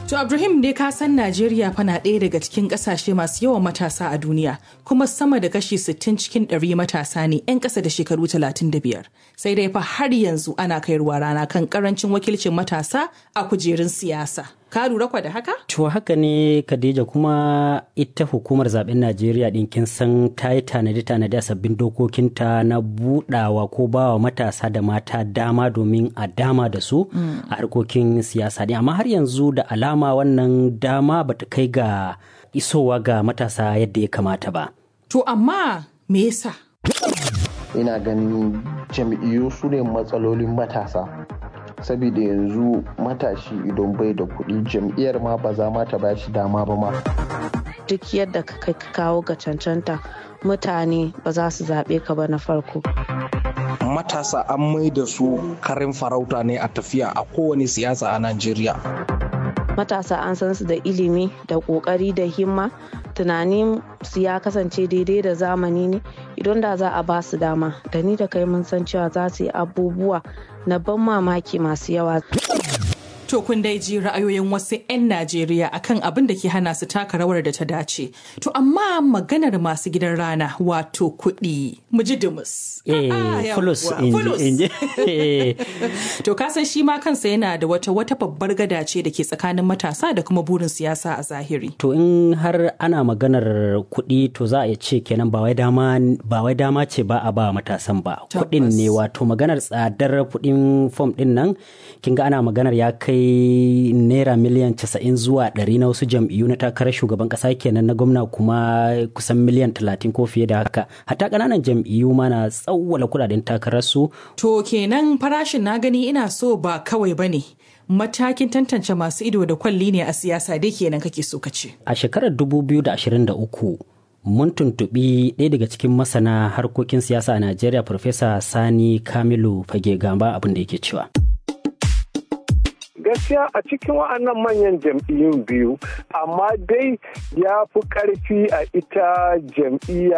To Ibrahim dai ka san Najeriya fa na ɗaya daga cikin ƙasashe masu yawan matasa a duniya kuma sama da kashi 60 cikin ɗari matasa ne 'yan ƙasa da shekaru 35. Sai dai fa har yanzu ana kai ruwa rana kan ƙarancin wakilcin matasa a kujerun siyasa. Ka lura kwa da haka? To haka ne Khadija kuma ita hukumar zaben Najeriya ɗin kin san ta yi tanadi-tanadi a sabbin dokokinta na budawa ko bawa matasa da mata dama domin a dama da su a harkokin siyasa ɗin amma har yanzu da alama wannan dama bata kai ga isowa ga matasa yadda ya kamata ba. To amma me yasa? Ina ganin jam'iyyu su ne matsalolin matasa. saboda yanzu matashi idan bai da kuɗi jam'iyyar ma ba za ma ta ba shi dama ba ma. Duk yadda ka kai kawo ga cancanta mutane ba za su zaɓe ka ba na farko. Matasa an mai da su karin farauta ne a tafiya a kowane siyasa a Najeriya. Matasa an san su da ilimi da ƙoƙari da himma tunanin su ya kasance daidai da zamani ne idan da za a ba su dama da ni da kai mun san cewa za su yi abubuwa na ban mamaki masu yawa. To kun dai ji ra'ayoyin wasu 'yan Najeriya akan abin da ke hana su taka rawar da ta dace. To amma maganar masu gidan rana wato kuɗi. Mu ji dumus. Eh, fulus inji. To kasan shi ma kansa yana da wata wata babbar gada ce da ke tsakanin matasa da kuma burin siyasa a zahiri. To in har ana maganar kuɗi to za a iya ce kenan ba wai dama ba wai dama ce ba a ba matasan ba. Kuɗin ne wato maganar tsadar kuɗin fom ɗin nan kin ga ana maganar ya kai kai naira miliyan 90 zuwa 100 na wasu jam'iyyu na takarar shugaban kasa kenan na gwamna kuma kusan miliyan 30 ko fiye da haka hatta kananan jam'iyyu ma na tsawwala kudaden takararsu to kenan farashin na gani ina so ba kawai bane matakin tantance masu ido da kwalli ne a siyasa dai kenan kake so ka ce a shekarar 2023 mun tuntuɓi ɗaya daga cikin masana harkokin siyasa a najeriya farfesa sani kamilu fage gamba abin da yake cewa gaskiya a cikin wa'annan manyan jam'iyyun biyu amma dai ya fi ƙarfi a ita jam'iyya